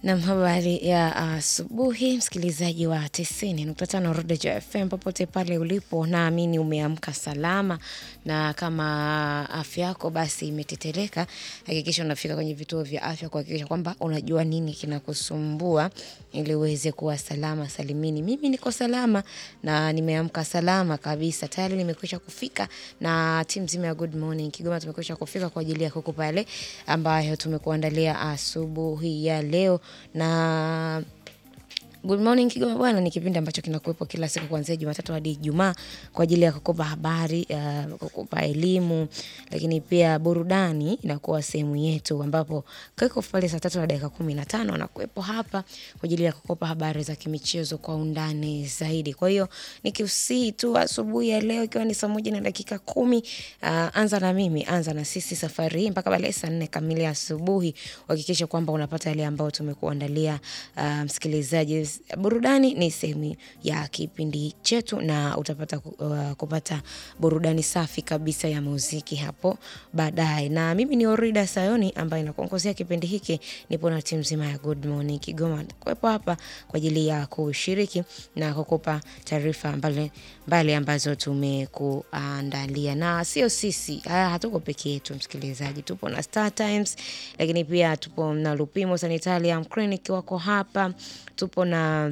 Nam, habari ya asubuhi msikilizaji wa tisini nukta tano Rodejo FM popote pale ulipo, naamini umeamka salama, na kama afya yako basi imetetereka, hakikisha unafika kwenye vituo vya afya kuhakikisha kwamba unajua nini kinakusumbua ili uweze kuwa salama salimini. Mimi niko salama na nimeamka salama kabisa, tayari nimekwisha kufika na timu nzima ya Good Morning Kigoma tumekwisha kufika kwa ajili ya kukupa yale ambayo tumekuandalia asubuhi ya leo na Good Morning Kigoma bwana, ni kipindi ambacho kinakuwepo kila siku kuanzia Jumatatu hadi Ijumaa kwa ajili ya kukupa habari, uh, kukupa elimu, lakini pia burudani inakuwa sehemu yetu, ambapo Kickoff pale saa tatu na dakika kumi na tano anakuwepo hapa kwa ajili ya kukupa habari za kimichezo kwa undani zaidi. Kwa hiyo nikiusii tu asubuhi ya leo ikiwa ni saa moja na dakika kumi, uh, anza na mimi, anza na sisi safari hii mpaka pale saa nne kamili asubuhi, uhakikishe kwamba unapata yale ambayo tumekuandalia uh, msikilizaji burudani ni sehemu ya kipindi chetu na utapata uh, kupata burudani safi kabisa ya muziki hapo baadaye. Na mimi ni Orida Sayoni ambaye nakuongozea kipindi hiki, nipo na timu nzima ya Good Morning Kigoma kuwepo hapa kwa ajili ya kushiriki na kukupa taarifa mbali mbali ambazo tumekuandalia, na sio sisi, haya hatuko peke yetu msikilizaji, tupo na Star Times, lakini pia tupo na Lupimo Sanitarium Clinic wako hapa, tupo na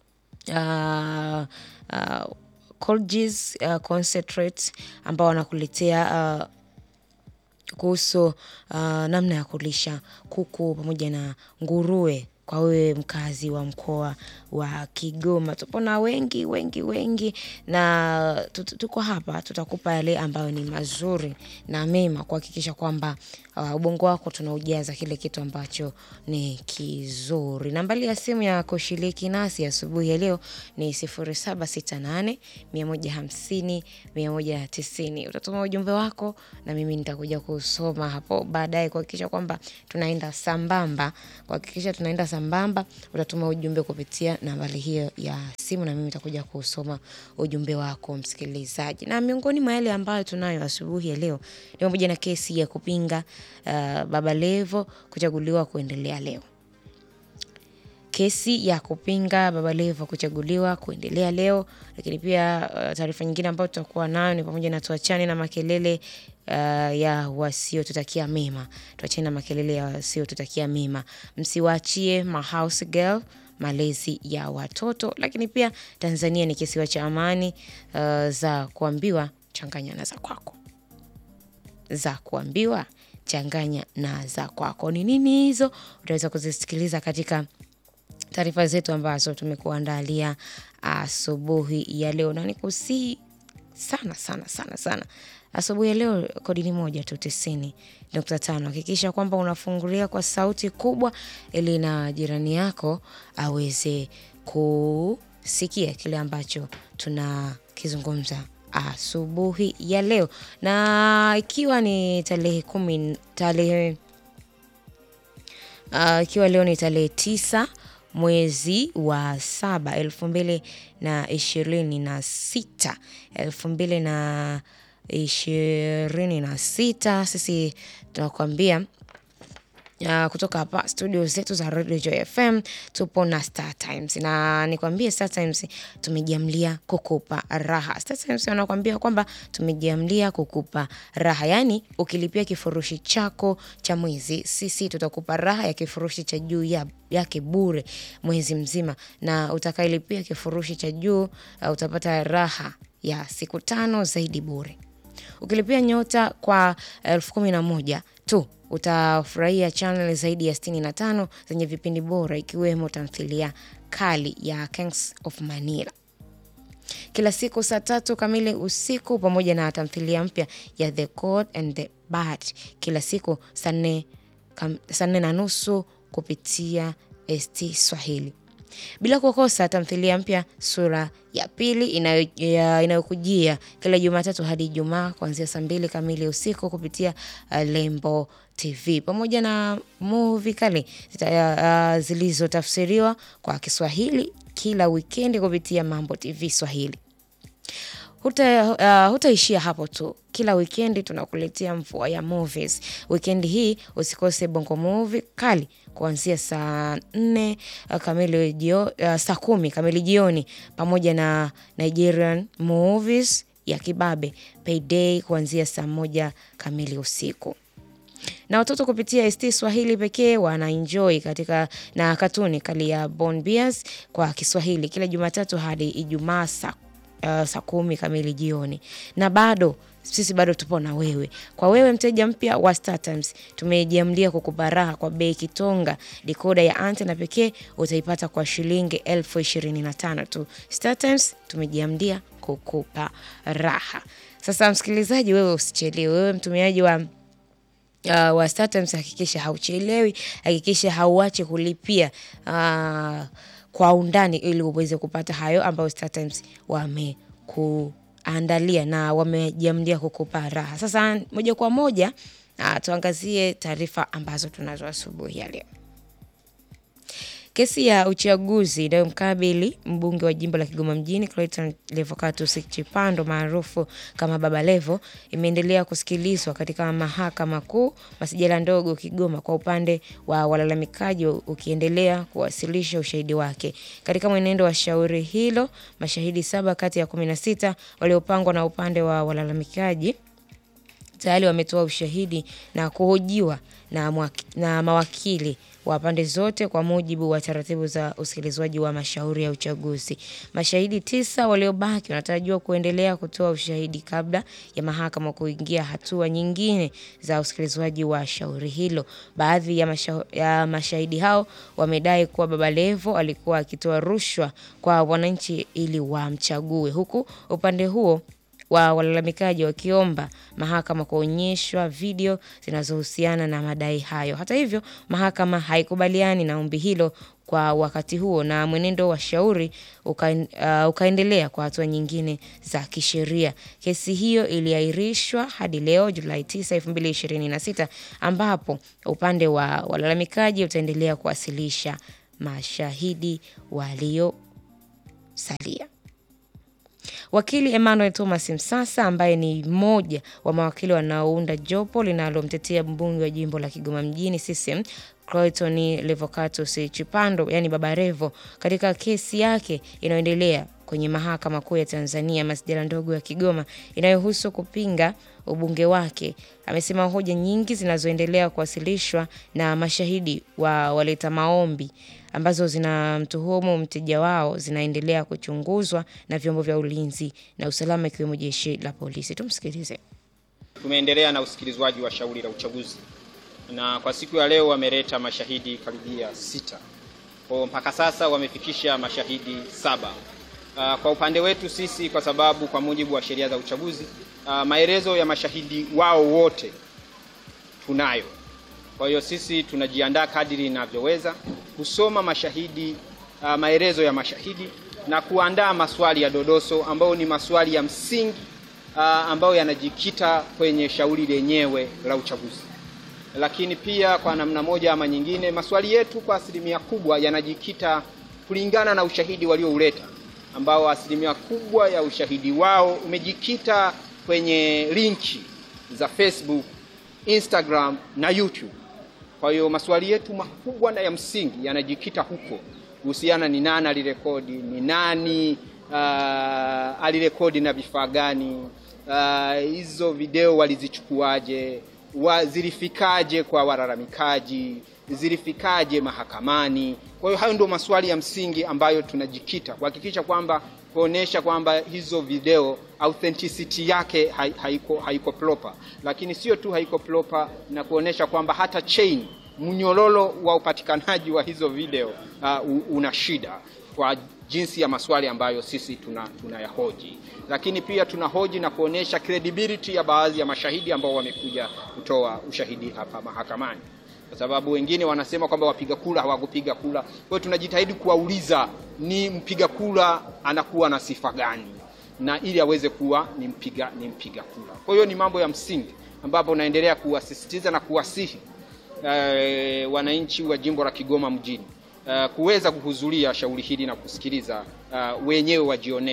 uh, uh, Colgis uh, concentrate ambao wanakuletea uh, kuhusu uh, namna ya kulisha kuku pamoja na nguruwe kwa wewe mkazi wa mkoa wa Kigoma. Tupo na wengi wengi wengi, na tuko hapa, tutakupa yale ambayo ni mazuri na mema, kuhakikisha kwamba uh, ubongo wako tunaujaza kile kitu ambacho ni kizuri. Nambari ya simu ya kushiriki nasi asubuhi ya leo ni 0768 150 190. Utatuma ujumbe wako na mimi nitakuja kusoma hapo baadaye, kuhakikisha kwamba tunaenda sambamba, kuhakikisha tunaenda sambamba. Utatuma ujumbe kupitia nambari hiyo ya simu na mimi nitakuja kusoma ujumbe wako msikilizaji. Na miongoni mwa yale ambayo tunayo asubuhi ya leo ni pamoja na kesi ya kupinga uh, Baba Levo kuchaguliwa kuendelea leo. Kesi ya kupinga Baba Levo kuchaguliwa kuendelea leo, lakini pia uh, taarifa nyingine ambayo tutakuwa nayo ni pamoja na tuachane na makelele uh, ya wasiotutakia mema, tuachane na makelele ya wasiotutakia mema, msiwaachie ma house girl malezi ya watoto. Lakini pia Tanzania ni kisiwa cha amani, uh, za kuambiwa changanya na za kwako, za kuambiwa changanya na za kwako. Ni nini hizo? Utaweza kuzisikiliza katika taarifa zetu ambazo tumekuandalia asubuhi ya leo, na nikusii sana sana sana sana asubuhi ya leo, kodi ni moja tu, tisini nukta tano. Hakikisha kwamba unafungulia kwa sauti kubwa, ili na jirani yako aweze kusikia kile ambacho tunakizungumza asubuhi ya leo, na ikiwa ni tarehe kumi tarehe uh, ikiwa leo ni tarehe tisa mwezi wa saba elfu mbili na ishirini na sita elfu mbili na ishirini na sita sisi tunakuambia Uh, kutoka hapa studio zetu za Radio Joy FM tupo na Star Times, na nikwambie Star Times tumejiamlia kukupa raha. Star Times wanakuambia kwamba tumejiamlia kukupa raha, yaani ukilipia kifurushi chako cha mwezi, sisi tutakupa raha ya kifurushi cha juu ya yake bure mwezi mzima, na utakailipia kifurushi cha juu uh, utapata raha ya siku tano zaidi bure. Ukilipia nyota kwa elfu kumi na moja tu utafurahia channel zaidi ya sitini na tano zenye vipindi bora ikiwemo tamthilia kali ya Kings of Manila kila siku saa tatu kamili usiku pamoja na tamthilia mpya ya The Good and the Bad kila siku saa nne na nusu kupitia ST Swahili bila kukosa tamthilia mpya sura ya pili inayokujia ina kila Jumatatu hadi Ijumaa kuanzia saa mbili kamili usiku kupitia uh, Lembo TV pamoja na movie kali uh, zilizotafsiriwa kwa Kiswahili kila wikendi kupitia Mambo TV Swahili. huta, uh, hutaishia hapo tu. Kila wikendi tunakuletea mvua ya movies. Wikendi hii usikose bongo movie kali kuanzia saa nne uh, kamili jio, uh, saa kumi kamili jioni pamoja na Nigerian movies ya kibabe Payday kuanzia saa moja kamili usiku na watoto kupitia ST Swahili pekee wanaenjoy katika na katuni kali ya Born Bears kwa Kiswahili kila Jumatatu hadi Ijumaa saa uh, saa kumi kamili jioni, na bado sisi bado tupo na wewe. Kwa wewe mteja mpya wa StarTimes, tumejiamlia kukupa raha kwa bei kitonga. Dikoda ya antena pekee utaipata kwa shilingi elfu ishirini na tano tu. StarTimes tumejiamlia kukupa raha. Sasa msikilizaji, wewe usichelewe, wewe mtumiaji wa uh, wa StarTimes hakikisha hauchelewi, hakikisha hauache kulipia uh, kwa undani ili uweze kupata hayo ambayo StarTimes wamekuandalia na wamejiamlia kukupa raha. Sasa moja kwa moja uh, tuangazie taarifa ambazo tunazo asubuhi ya leo. Kesi ya uchaguzi inayomkabili mbunge wa jimbo la Kigoma mjini Clayton Levocatus Chipando maarufu kama Baba Levo imeendelea kusikilizwa katika mahakama kuu masijala ndogo Kigoma, kwa upande wa walalamikaji ukiendelea kuwasilisha ushahidi wake. Katika mwenendo wa shauri hilo, mashahidi saba kati ya kumi na sita waliopangwa na upande wa walalamikaji tayari wametoa ushahidi na kuhojiwa na, mwaki, na mawakili wa pande zote kwa mujibu wa taratibu za usikilizwaji wa mashauri ya uchaguzi. Mashahidi tisa waliobaki wanatarajiwa kuendelea kutoa ushahidi kabla ya mahakama kuingia hatua nyingine za usikilizwaji wa shauri hilo. Baadhi ya, masha, ya mashahidi hao wamedai kuwa Baba Levo alikuwa akitoa rushwa kwa wananchi ili wamchague, huku upande huo wa walalamikaji wakiomba mahakama kuonyeshwa video zinazohusiana na madai hayo. Hata hivyo, mahakama haikubaliani na ombi hilo kwa wakati huo na mwenendo wa shauri uka, uh, ukaendelea kwa hatua nyingine za kisheria. Kesi hiyo iliahirishwa hadi leo Julai 9, 2026 ambapo upande wa walalamikaji utaendelea kuwasilisha mashahidi waliosalia. Wakili Emmanuel Thomas Msasa ambaye ni mmoja wa mawakili wanaounda jopo linalomtetea mbunge wa jimbo la Kigoma mjini CCM Clayton Levocatus Chipando, yani Baba Levo, katika kesi yake inayoendelea kwenye mahakama kuu ya Tanzania masjala ndogo ya Kigoma inayohusu kupinga ubunge wake, amesema hoja nyingi zinazoendelea kuwasilishwa na mashahidi wa waleta maombi ambazo zinamtuhumu mteja wao zinaendelea kuchunguzwa na vyombo vya ulinzi na usalama ikiwemo jeshi la polisi. Tumsikilize. Tumeendelea na usikilizwaji wa shauri la uchaguzi na kwa siku ya leo wameleta mashahidi karibia sita. Kwa mpaka sasa wamefikisha mashahidi saba. Uh, kwa upande wetu sisi, kwa sababu kwa mujibu wa sheria za uchaguzi uh, maelezo ya mashahidi wao wote tunayo. Kwa hiyo sisi tunajiandaa kadiri inavyoweza kusoma mashahidi uh, maelezo ya mashahidi na kuandaa maswali ya dodoso ambayo ni maswali ya msingi uh, ambayo yanajikita kwenye shauri lenyewe la uchaguzi. Lakini pia kwa namna moja ama nyingine, maswali yetu kwa asilimia kubwa yanajikita kulingana na ushahidi waliouleta, ambao asilimia kubwa ya ushahidi wao umejikita kwenye linki za Facebook, Instagram na YouTube. Kwa hiyo maswali yetu makubwa na ya msingi yanajikita huko kuhusiana ni nani alirekodi, ni nani uh, alirekodi na vifaa gani, hizo uh, video walizichukuaje, wa, zilifikaje kwa walalamikaji, zilifikaje mahakamani. Kwa hiyo hayo ndio maswali ya msingi ambayo tunajikita kuhakikisha kwamba kuonesha kwamba hizo video authenticity yake haiko, haiko proper, lakini sio tu haiko proper na kuonesha kwamba hata chain mnyororo wa upatikanaji wa hizo video uh, una shida kwa jinsi ya maswali ambayo sisi tuna tunayahoji, lakini pia tunahoji na kuonesha credibility ya baadhi ya mashahidi ambao wamekuja kutoa ushahidi hapa mahakamani, kwa sababu wengine wanasema kwamba wapiga kura hawakupiga kura. Kwa hiyo tunajitahidi kuwauliza ni mpiga kura anakuwa na sifa gani, na ili aweze kuwa ni mpiga ni mpiga kura. Kwa hiyo ni mambo ya msingi ambapo naendelea kuwasisitiza na kuwasihi uh, wananchi wa jimbo la Kigoma mjini uh, kuweza kuhudhuria shauri hili na kusikiliza uh, wenyewe wajionee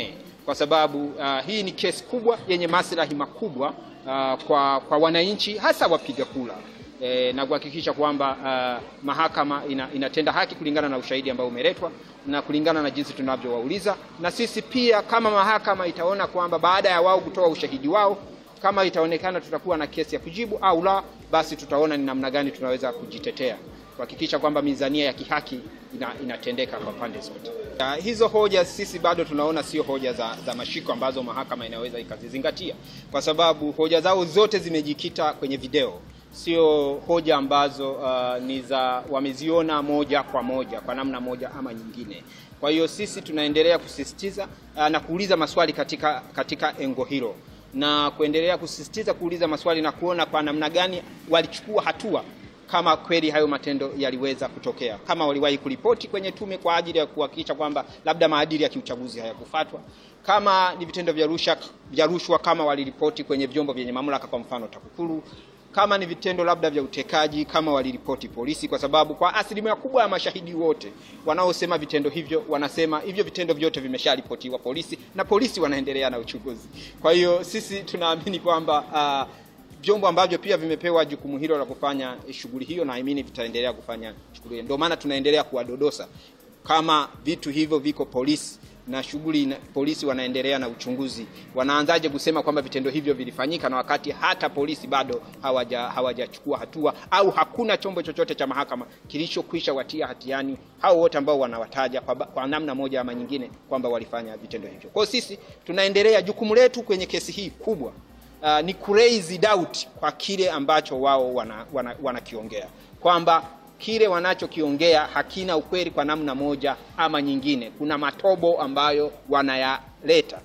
kwa sababu uh, hii ni kesi kubwa yenye maslahi makubwa uh, kwa, kwa wananchi hasa wapiga kura e, na kuhakikisha kwamba uh, mahakama ina, inatenda haki kulingana na ushahidi ambao umeletwa na kulingana na jinsi tunavyowauliza, na sisi pia kama mahakama itaona kwamba baada ya wao kutoa ushahidi wao kama itaonekana tutakuwa na kesi ya kujibu au la, basi tutaona ni namna gani tunaweza kujitetea kuhakikisha kwamba mizania ya kihaki ina, inatendeka kwa pande zote. Ya, hizo hoja sisi bado tunaona sio hoja za, za mashiko ambazo mahakama inaweza ikazizingatia, kwa sababu hoja zao zote zimejikita kwenye video, sio hoja ambazo uh, ni za wameziona moja kwa moja kwa namna moja ama nyingine. Kwa hiyo sisi tunaendelea kusisitiza uh, na kuuliza maswali katika, katika engo hilo na kuendelea kusisitiza kuuliza maswali na kuona kwa namna gani walichukua hatua kama kweli hayo matendo yaliweza kutokea, kama waliwahi kuripoti kwenye tume kwa ajili ya kuhakikisha kwamba labda maadili ya kiuchaguzi hayakufuatwa, kama ni vitendo vya rushwa vya rushwa, kama waliripoti kwenye vyombo vyenye mamlaka, kwa mfano TAKUKURU, kama ni vitendo labda vya utekaji, kama waliripoti polisi, kwa sababu kwa asilimia kubwa ya mashahidi wote wanaosema vitendo hivyo wanasema hivyo vitendo vyote vimesharipotiwa polisi na polisi wanaendelea na uchunguzi. Kwa hiyo sisi tunaamini kwamba uh, vyombo ambavyo pia vimepewa jukumu hilo la kufanya shughuli hiyo, naamini vitaendelea kufanya shughuli hiyo. Ndio maana tunaendelea kuwadodosa kama vitu hivyo viko polisi na shughuli na polisi wanaendelea na uchunguzi, wanaanzaje kusema kwamba vitendo hivyo vilifanyika na wakati hata polisi bado hawaja hawajachukua hatua au hakuna chombo chochote cha mahakama kilichokwisha watia hatiani hao wote ambao wanawataja kwa, kwa namna moja ama nyingine kwamba walifanya vitendo hivyo. Kwa hiyo sisi tunaendelea, jukumu letu kwenye kesi hii kubwa uh, ni kuraise doubt kwa kile ambacho wao wanakiongea wana, wana kwamba kile wanachokiongea hakina ukweli kwa namna moja ama nyingine. Kuna matobo ambayo wanayaleta.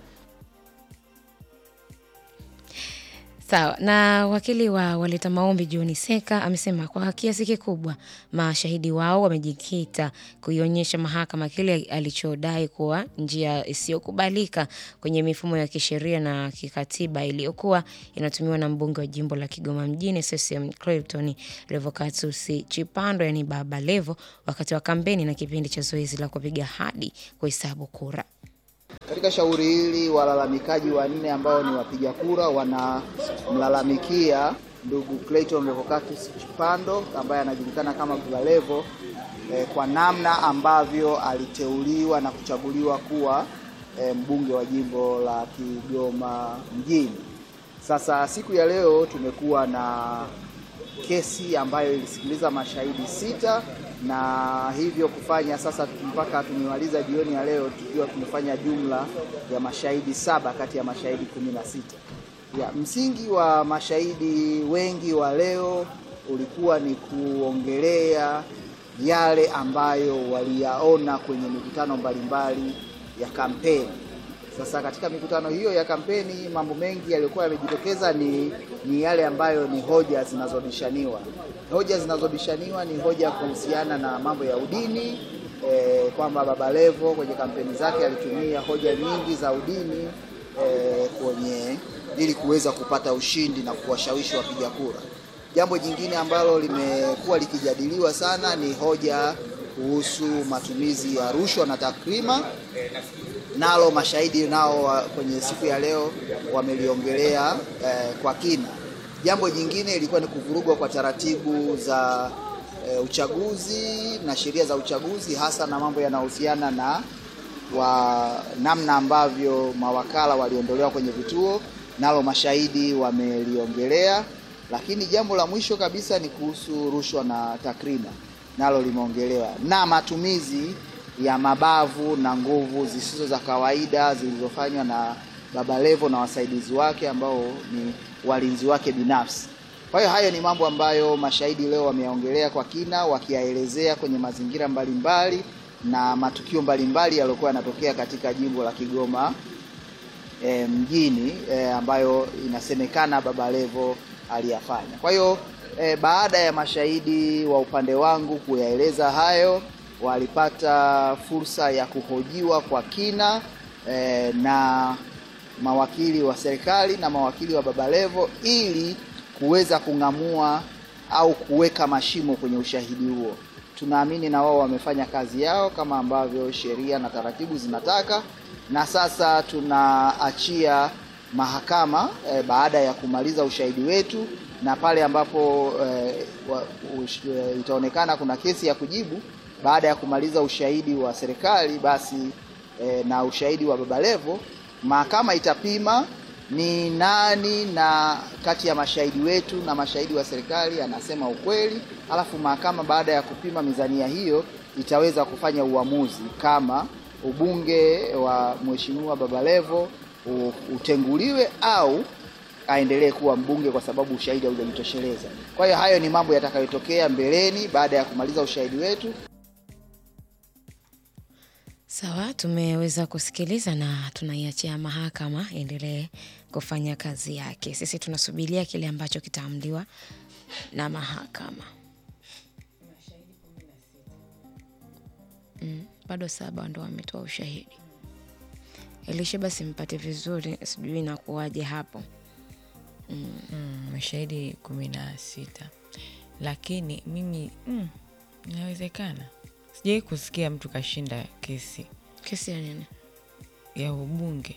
Sawa. Na wakili wa waleta maombi John Seka amesema kwa kiasi kikubwa mashahidi wao wamejikita kuionyesha mahakama kile alichodai kuwa njia isiyokubalika kwenye mifumo ya kisheria na kikatiba iliyokuwa inatumiwa na mbunge wa jimbo la Kigoma mjini CCM Clayton Revocatus Chipando, yani Baba Levo, wakati wa kampeni na kipindi cha zoezi la kupiga hadi kuhesabu kura. Katika shauri hili walalamikaji wanne ambao ni wapiga kura wanamlalamikia ndugu Clayton Revocatus Chipando ambaye anajulikana kama Baba Levo eh, kwa namna ambavyo aliteuliwa na kuchaguliwa kuwa eh, mbunge wa jimbo la Kigoma mjini. Sasa siku ya leo tumekuwa na kesi ambayo ilisikiliza mashahidi sita na hivyo kufanya sasa mpaka tumemaliza jioni ya leo tukiwa tumefanya jumla ya mashahidi saba kati ya mashahidi kumi na sita. Ya, msingi wa mashahidi wengi wa leo ulikuwa ni kuongelea yale ambayo waliyaona kwenye mikutano mbalimbali ya kampeni. Sasa katika mikutano hiyo ya kampeni mambo mengi yaliyokuwa yamejitokeza ni, ni yale ambayo ni hoja zinazobishaniwa. Hoja zinazobishaniwa ni hoja kuhusiana na mambo ya udini e, kwamba Baba Levo kwenye kampeni zake alitumia hoja nyingi za udini e, kwenye ili kuweza kupata ushindi na kuwashawishi wapiga kura. Jambo jingine ambalo limekuwa likijadiliwa sana ni hoja kuhusu matumizi ya rushwa na takrima nalo mashahidi nao kwenye siku ya leo wameliongelea eh, kwa kina. Jambo jingine ilikuwa ni kuvurugwa kwa taratibu za eh, uchaguzi na sheria za uchaguzi, hasa na mambo yanayohusiana na wa namna ambavyo mawakala waliondolewa kwenye vituo, nalo mashahidi wameliongelea. Lakini jambo la mwisho kabisa ni kuhusu rushwa na takrima, nalo limeongelewa na matumizi ya mabavu na nguvu zisizo za kawaida zilizofanywa na Baba Levo na wasaidizi wake ambao ni walinzi wake binafsi. Kwa hiyo hayo ni mambo ambayo mashahidi leo wameyaongelea kwa kina, wakiyaelezea kwenye mazingira mbalimbali mbali, na matukio mbalimbali yaliyokuwa yanatokea katika jimbo la Kigoma e, mjini e, ambayo inasemekana Baba Levo aliyafanya. Kwa hiyo e, baada ya mashahidi wa upande wangu kuyaeleza hayo walipata fursa ya kuhojiwa kwa kina eh, na mawakili wa serikali na mawakili wa Baba Levo ili kuweza kung'amua au kuweka mashimo kwenye ushahidi huo. tunaamini na wao wamefanya kazi yao kama ambavyo sheria na taratibu zinataka, na sasa tunaachia mahakama eh, baada ya kumaliza ushahidi wetu na pale ambapo eh, wa, ush, eh, itaonekana kuna kesi ya kujibu baada ya kumaliza ushahidi wa serikali basi eh, na ushahidi wa Baba Levo, mahakama itapima ni nani na kati ya mashahidi wetu na mashahidi wa serikali anasema ukweli, alafu mahakama baada ya kupima mizania hiyo itaweza kufanya uamuzi kama ubunge wa Mheshimiwa Baba Levo u- utenguliwe au aendelee kuwa mbunge kwa sababu ushahidi haujajitosheleza. Kwa hiyo hayo ni mambo yatakayotokea mbeleni baada ya kumaliza ushahidi wetu. Sawa, tumeweza kusikiliza na tunaiachia mahakama endelee kufanya kazi yake. Sisi tunasubiria kile ambacho kitaamliwa na mahakama. Mm, bado saba ndo wametoa ushahidi. Elisha, basi mpate vizuri, sijui inakuwaje hapo. mm, mashahidi kumi na sita lakini mimi mm, inawezekana sijawai kusikia mtu kashinda kesi Kesi ya nini? ya ubunge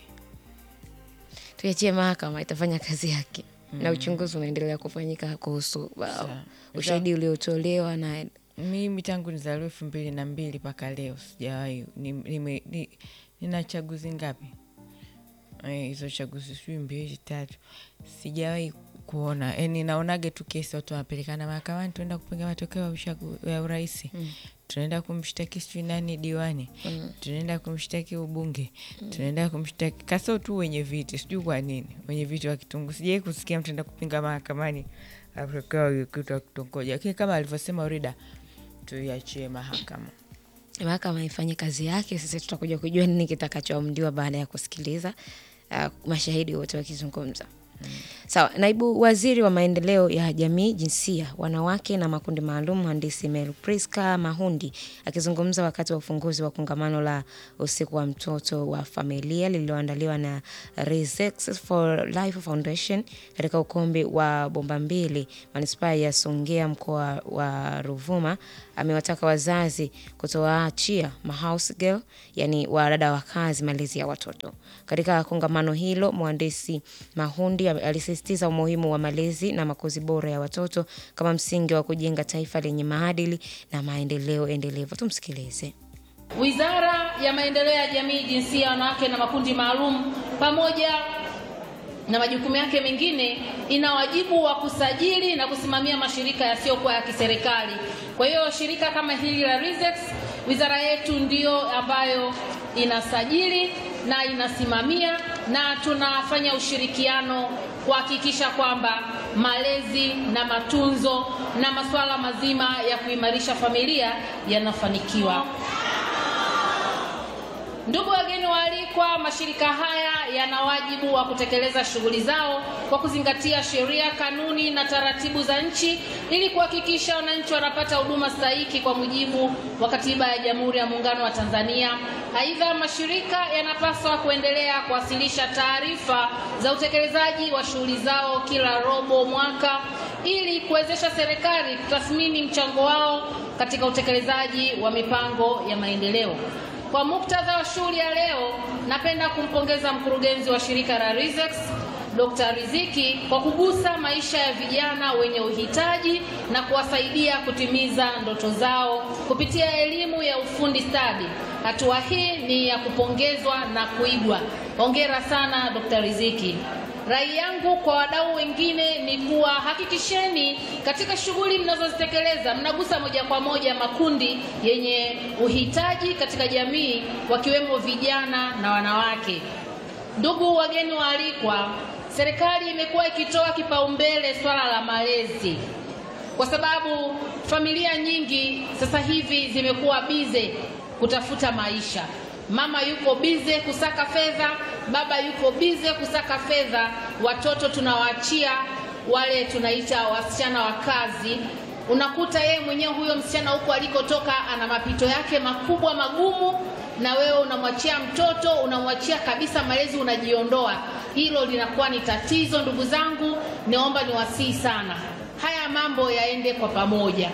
Tuiachie mahakama itafanya kazi yake na uchunguzi unaendelea kufanyika kuhusu uh, Sawa. ushahidi uliotolewa na mimi tangu nizaliwa elfu mbili na mbili mpaka leo sijawahi ni- nime- ni- nina chaguzi ngapi Eh, hizo chaguzi sijui mbili tatu sijawahi kuona yani naonage tu kesi watu wanapelekana mahakamani tunaenda kupinga matokeo ya uchagu- ya urahisi tunaenda kumshtaki sijui nani diwani tunaenda kumshtaki ubunge tunaenda kumshtaki kaso tu wenye viti sijui kwa nini wenye viti wa kitungu sijawai kusikia mtu enda kupinga mahakamani matokeo kitu wa kitongoji lakini kama alivyosema urida tuiachie mahakama mahakama ifanye kazi yake. Sisi tutakuja kujua nini kitakachoamliwa baada ya kusikiliza uh, mashahidi wote wakizungumza. Sawa. Naibu Waziri wa Maendeleo ya Jamii, Jinsia, Wanawake na Makundi Maalum, Mhandisi Mel Priska Mahundi akizungumza wakati wa ufunguzi wa kongamano la usiku wa mtoto wa familia lililoandaliwa na Resex for Life Foundation katika ukumbi wa Bomba Mbili, manispaa ya Songea, mkoa wa Ruvuma, amewataka wazazi kutowaachia mahouse girl, yani wadada wa kazi, malezi ya watoto. Katika kongamano hilo, mhandisi Mahundi alisisitiza umuhimu wa malezi na makuzi bora ya watoto kama msingi wa kujenga taifa lenye maadili na maendeleo endelevu. Tumsikilize. Wizara ya Maendeleo ya Jamii, Jinsia, Wanawake na Makundi Maalum pamoja na majukumu yake mengine ina wajibu wa kusajili na kusimamia mashirika yasiyokuwa ya kiserikali. Kwa hiyo shirika kama hili la Rizex, wizara yetu ndiyo ambayo inasajili na inasimamia na tunafanya ushirikiano kuhakikisha kwamba malezi na matunzo na masuala mazima ya kuimarisha familia yanafanikiwa. Ndugu wageni waalikwa, mashirika haya yana wajibu wa kutekeleza shughuli zao kwa kuzingatia sheria, kanuni na taratibu za nchi ili kuhakikisha wananchi wanapata huduma stahiki kwa mujibu wa Katiba ya Jamhuri ya Muungano wa Tanzania. Aidha, mashirika yanapaswa kuendelea kuwasilisha taarifa za utekelezaji wa shughuli zao kila robo mwaka ili kuwezesha serikali kutathmini mchango wao katika utekelezaji wa mipango ya maendeleo. Kwa muktadha wa shughuli ya leo, napenda kumpongeza mkurugenzi wa shirika la Rizex Dr. Riziki kwa kugusa maisha ya vijana wenye uhitaji na kuwasaidia kutimiza ndoto zao kupitia elimu ya ufundi stadi. Hatua hii ni ya kupongezwa na kuigwa. Hongera sana Dr. Riziki. Rai yangu kwa wadau wengine ni kuwa hakikisheni katika shughuli mnazozitekeleza mnagusa moja kwa moja makundi yenye uhitaji katika jamii wakiwemo vijana na wanawake. Ndugu wageni waalikwa, serikali imekuwa ikitoa kipaumbele swala la malezi kwa sababu familia nyingi sasa hivi zimekuwa bize kutafuta maisha. Mama yuko bize kusaka fedha, baba yuko bize kusaka fedha, watoto tunawaachia wale tunaita wasichana wa kazi. Unakuta yeye mwenyewe huyo msichana huko alikotoka ana mapito yake makubwa magumu, na wewe unamwachia mtoto, unamwachia kabisa malezi, unajiondoa. Hilo linakuwa ni tatizo. Ndugu zangu, naomba niwasihi sana, haya mambo yaende kwa pamoja.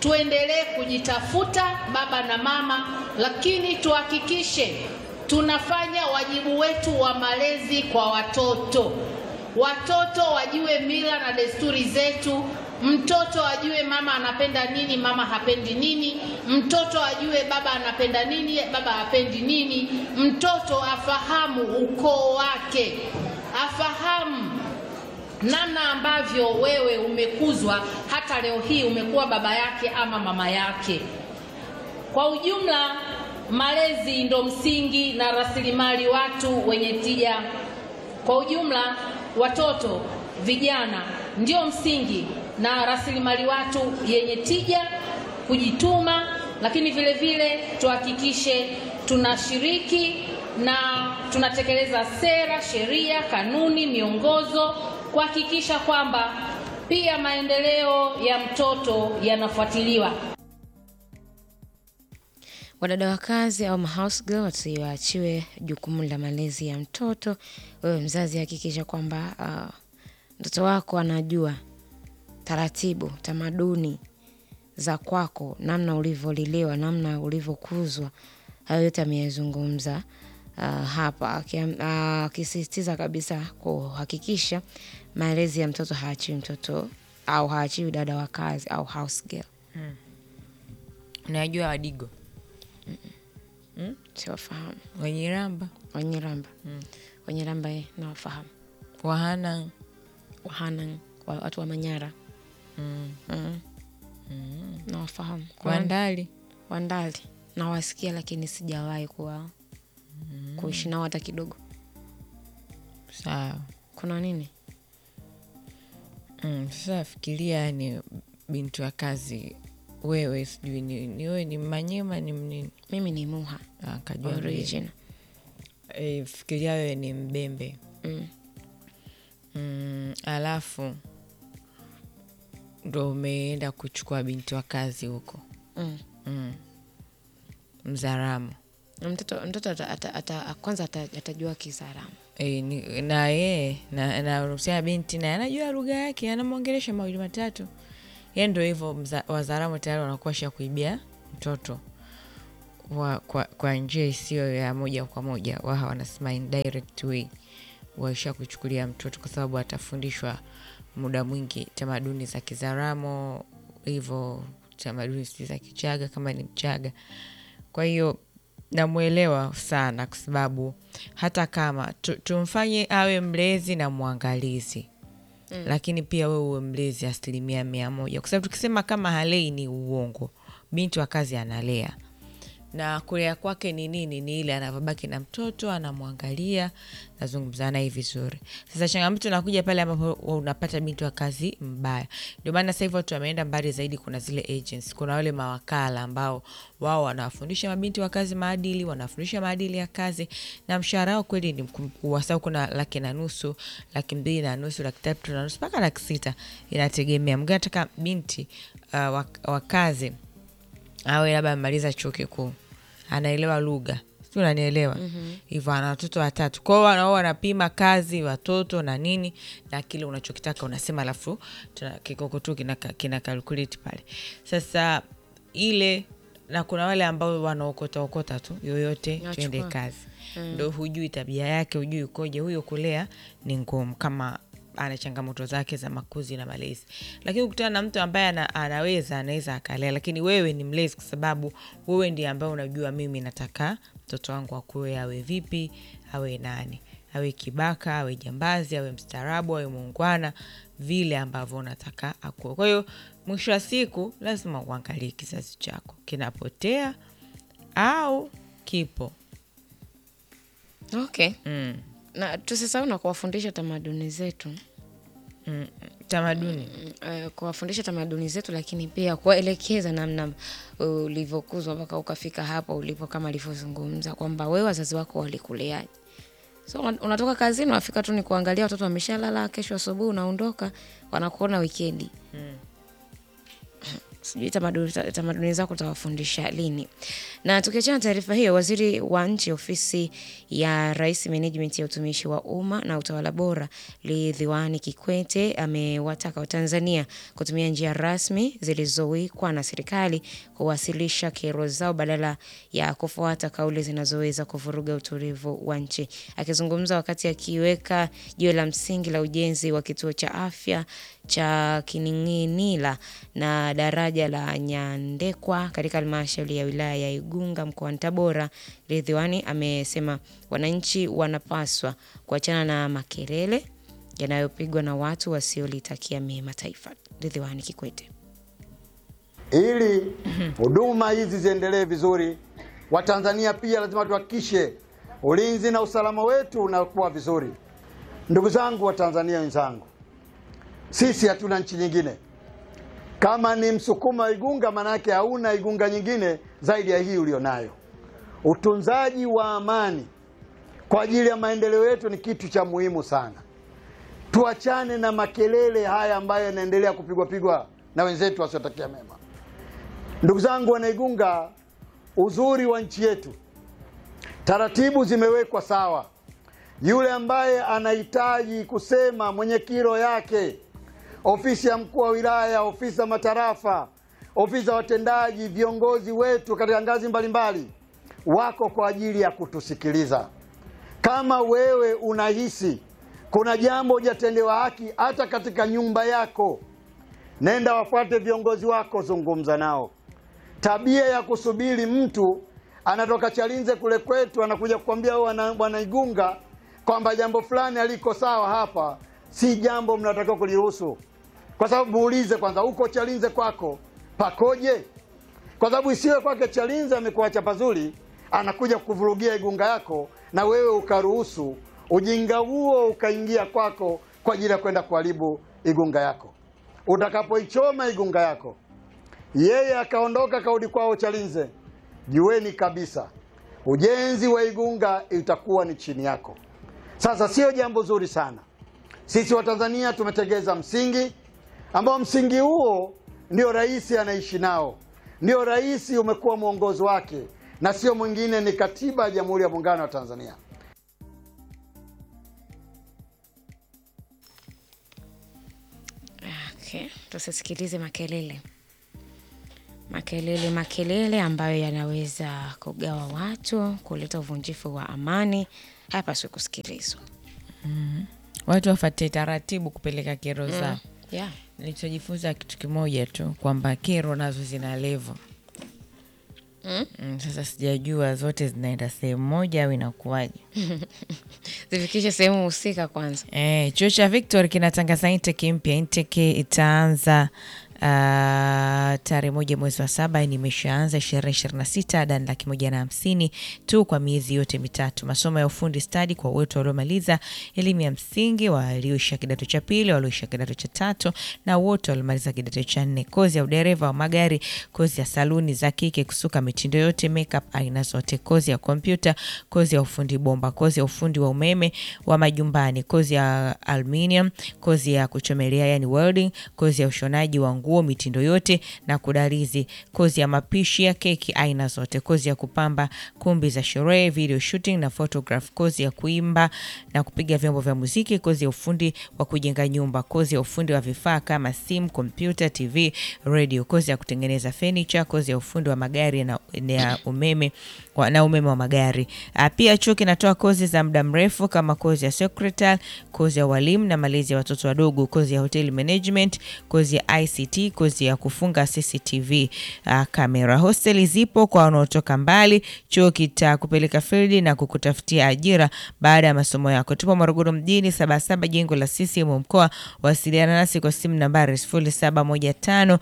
tuendelee kujitafuta baba na mama, lakini tuhakikishe tunafanya wajibu wetu wa malezi kwa watoto. Watoto wajue mila na desturi zetu. Mtoto ajue mama anapenda nini, mama hapendi nini. Mtoto ajue baba anapenda nini, baba hapendi nini. Mtoto afahamu ukoo wake, afahamu namna ambavyo wewe umekuzwa, hata leo hii umekuwa baba yake ama mama yake. Kwa ujumla, malezi ndo msingi na rasilimali watu wenye tija. Kwa ujumla, watoto, vijana ndio msingi na rasilimali watu yenye tija, kujituma, lakini vile vile tuhakikishe tunashiriki na tunatekeleza sera, sheria, kanuni, miongozo kuhakikisha kwamba pia maendeleo ya mtoto yanafuatiliwa. Wadada wa kazi au mahouse girl wasiwaachiwe jukumu la malezi ya mtoto. Wewe mzazi, hakikisha kwamba uh, mtoto wako anajua taratibu, tamaduni za kwako, namna ulivyolelewa, namna ulivyokuzwa. Hayo yote ameyazungumza uh, hapa Akia- ah, akisisitiza kabisa kuhakikisha malezi ya mtoto haachiwi mtoto au haachiwi dada wa kazi au house girl. unajua wadigo Siwafahamu wenyiramba Wanyiramba, Wanyiramba eh, nawafahamu. wahana Wahana, wa- watu wa Manyara mm. mm. nawafahamu. Kuna wandali Wandali nawasikia, lakini sijawahi kuwa kuishi nao hata kidogo. sawa Kuna nini? mm. sasa fikiria yani binti wa kazi wewe sijui ni, ni wewe ni manyema ni mnini Mimi ni Muha Ah, kajua mimi. original. e, fikiria wewe ni mbembe Mm. mm, alafu ndo umeenda kuchukua binti wa kazi huko Mm. mm. mzaramu Na Mtoto, mtoto ata, ata, ata, kwanza ata, atajua Kisaramu. e, ni, na yeye na, na unahusiana binti naye anajua lugha yake anamwongelesha mawili matatu ye ndo hivyo mza- wazaramu tayari wanakuwa sha kuibia mtoto wa, kwa, kwa njia isiyo ya moja kwa moja waha wanasema indirect way waisha kuchukulia mtoto kwa sababu atafundishwa muda mwingi tamaduni za kizaramo hivyo tamaduni si za kichaga kama ni mchaga kwa hiyo namwelewa sana kwa sababu hata kama tu, tumfanye awe mlezi na mwangalizi mm. lakini pia wewe uwe mlezi asilimia mia moja kwa sababu tukisema kama halei ni uongo binti wa kazi analea na kulea kwake ni nini ni ile anavyobaki na mtoto anamwangalia nazungumza naye vizuri sasa changamoto nakuja pale ambapo unapata binti wa kazi mbaya ndio maana sasa hivi watu wameenda mbali zaidi kuna zile agents kuna wale mawakala ambao wao wanawafundisha mabinti wa kazi maadili wanafundisha maadili ya kazi na mshahara wao kweli ni mkubwa sababu kuna laki na nusu laki mbili na nusu laki tatu na nusu mpaka laki sita inategemea mgine nataka binti uh, wa, wa kazi awe labda amemaliza chuo kikuu anaelewa lugha si unanielewa hivyo ana watoto watatu kwao wanao wanapima kazi watoto na nini na kile unachokitaka unasema alafu tuna- kikokotu kina, kina calculate pale sasa ile na kuna wale ambao wanaokota okota tu yoyote Nachukua. tuende kazi ndo hujui tabia yake hujui ukoje huyo kulea ni ngumu kama ana changamoto zake za makuzi na malezi lakini ukutana na mtu ambaye ana, anaweza anaweza akalea lakini wewe ni mlezi kwa sababu wewe ndiye ambaye unajua mimi nataka mtoto wangu akuwe awe vipi awe nani awe kibaka awe jambazi awe mstaarabu awe muungwana vile ambavyo unataka akuwe kwa hiyo mwisho wa siku lazima uangalie kizazi chako kinapotea au kipo Okay. mm. Na tusisahau na kuwafundisha tamaduni zetu Mm. tamaduni uh, kuwafundisha tamaduni zetu, lakini pia kuwaelekeza namna ulivyokuzwa mpaka ukafika hapo ulipo, kama alivyozungumza kwamba wewe wazazi wako walikuleaje. So una- unatoka kazini, unafika tu ni kuangalia watoto wameshalala, kesho asubuhi unaondoka, wanakuona wikendi sijui tamaduni tamaduni zako utawafundisha lini. Na tukiachana na taarifa hiyo, waziri wa nchi ofisi ya Rais, management ya utumishi wa umma na utawala bora, Ridhiwani Kikwete amewataka Watanzania kutumia njia rasmi zilizowekwa na serikali kuwasilisha kero zao badala ya kufuata kauli zinazoweza kuvuruga utulivu wa nchi. Akizungumza wakati akiweka jiwe la msingi la ujenzi wa kituo cha afya cha Kining'inila na daraja la Nyandekwa katika halmashauri ya wilaya ya Igunga mkoani Tabora, Ridhiwani amesema wananchi wanapaswa kuachana na makelele yanayopigwa na watu wasiolitakia mema taifa. Ridhiwani Kikwete. Ili huduma hizi ziendelee vizuri, Watanzania pia lazima tuhakikishe ulinzi na usalama wetu unakuwa vizuri. Ndugu zangu Watanzania wenzangu, sisi hatuna nchi nyingine. Kama ni Msukuma wa Igunga, manake hauna Igunga nyingine zaidi ya hii ulionayo. Utunzaji wa amani kwa ajili ya maendeleo yetu ni kitu cha muhimu sana. Tuachane na makelele haya ambayo yanaendelea kupigwa pigwa na wenzetu wasiotakia mema. Ndugu zangu Wanaigunga, uzuri wa nchi yetu, taratibu zimewekwa sawa. Yule ambaye anahitaji kusema mwenye kiro yake, ofisi ya mkuu wa wilaya, ofisi za matarafa, ofisi za watendaji, viongozi wetu katika ngazi mbalimbali wako kwa ajili ya kutusikiliza. Kama wewe unahisi kuna jambo hujatendewa haki hata katika nyumba yako, nenda wafuate viongozi wako, zungumza nao. Tabia ya kusubiri mtu anatoka Chalinze kule kwetu anakuja kukwambia wewe bwana Igunga kwamba jambo fulani aliko sawa hapa, si jambo mnatakiwa kuliruhusu, kwa sababu muulize kwanza, huko Chalinze kwako pakoje? Kwa sababu isiwe kwake Chalinze amekuacha pazuri, anakuja kuvurugia Igunga yako na wewe ukaruhusu ujinga huo ukaingia kwako kwa ajili ya kwenda kuharibu Igunga yako. Utakapoichoma Igunga yako, yeye akaondoka kaudi kwao Chalinze, jueni kabisa ujenzi wa Igunga itakuwa ni chini yako. Sasa sio jambo zuri sana. Sisi Watanzania tumetegeza msingi ambao msingi huo ndio rais anaishi nao, ndio rais umekuwa mwongozo wake, na sio mwingine, ni katiba ya Jamhuri ya Muungano wa Tanzania. Okay, tusisikilize makelele makelele makelele ambayo yanaweza kugawa watu, kuleta uvunjifu wa amani, hayapaswi kusikilizwa. watu wafate taratibu kupeleka kero zao. Yeah. Nilichojifunza kitu kimoja tu kwamba kero nazo zina levo. Mm, sasa sijajua zote zinaenda sehemu moja au inakuwaje. Zifikishe sehemu husika kwanza. Eh, chuo cha Victor kinatangaza intake mpya. Intake itaanza uh, tarehe moja mwezi wa saba ni imeshaanza ishirini ishirini na sita ada ni laki moja na hamsini tu kwa miezi yote mitatu. Masomo ya ufundi stadi kwa wote waliomaliza elimu ya msingi, walioisha kidato cha pili, walioisha kidato cha tatu na wote waliomaliza kidato cha nne. Kozi ya udereva wa magari, kozi ya saluni za kike, kusuka mitindo yote, makeup aina zote, kozi ya kompyuta, kozi ya ufundi bomba, kozi ya ufundi wa umeme wa majumbani, kozi ya aluminium, kozi ya kuchomelea yani welding, kozi ya ushonaji wa nguo mitindo yote na kudarizi, kozi ya mapishi ya keki aina zote, kozi ya kupamba kumbi za sherehe, video shooting na photograph, kozi ya kuimba na kupiga vyombo vya muziki, kozi ya ufundi wa kujenga nyumba, kozi ya ufundi wa vifaa kama simu, kompyuta, TV, radio, kozi ya kutengeneza furniture, kozi ya ufundi wa magari na, na umeme wa- na umeme wa magari. Ah, Pia chuo kinatoa kozi za muda mrefu kama kozi ya secretary, kozi ya walimu na malezi ya watoto wadogo, kozi ya hotel management, kozi ya ICT, kozi ya kufunga CCTV uh, kamera. Hosteli zipo kwa wanaotoka mbali. Chuo kitakupeleka field na kukutafutia ajira baada ya masomo yako. Tupo Morogoro mjini, Sabasaba, jengo la CCM mkoa. Wasiliana nasi kwa simu nambari 0715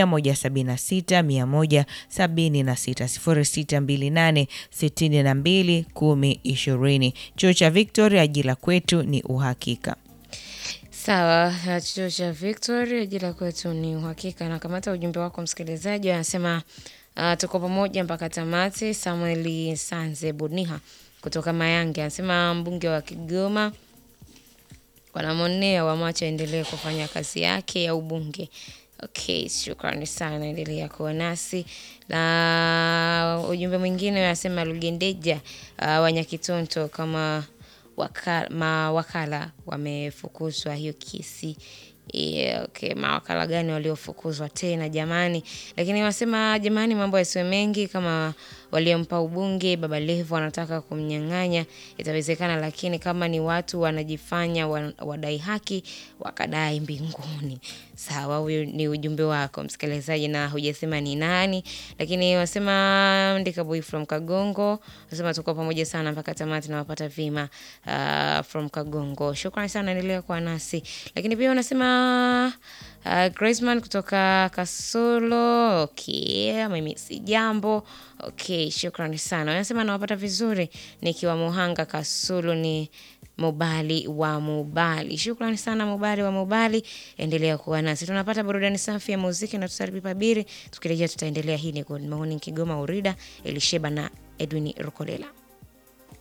176 176 0628 62 10 20. Chuo cha Victoria, ajira kwetu ni uhakika. Sawa, na chuo cha Victoria jila kwetu ni uhakika. Na kamata ujumbe wako msikilizaji, anasema uh, tuko pamoja mpaka tamati. Samuel Sanze Buniha kutoka Mayange anasema mbunge wa Kigoma wanamonea wamwache aendelee kufanya kazi yake ya ubunge. Okay, shukrani sana, endelea kuwa nasi. Na ujumbe mwingine unasema Lugendeja uh, Wanyakitonto kama waka, mawakala wamefukuzwa hiyo kesi. Yeah, okay, mawakala gani waliofukuzwa tena jamani? Lakini wasema jamani, mambo yasiwe mengi. Kama waliompa ubunge Baba Levo wanataka kumnyang'anya, itawezekana, lakini kama ni watu wanajifanya wa- wadai haki, wakadai mbinguni. Sawa, huyu ni ujumbe wako msikilizaji, na hujasema ni nani, lakini wasema ndika boy from Kagongo, wasema tuko pamoja sana mpaka tamati, nawapata vima uh, from Kagongo. Shukrani sana, endelea kuwa nasi. Lakini pia unasema uh, Graceman kutoka Kasolo. Okay, mimi si jambo. Okay, shukrani sana. Unasema nawapata vizuri nikiwa Muhanga Kasulu ni Mubali wa Mubali. Shukrani sana Mubali wa Mubali, endelea kuwa nasi. Tunapata burudani safi ya muziki na tutaripipa biri. Tukirejea tutaendelea. Hii ni Good Morning Kigoma Urida, Elisheba na Edwin Rukolela.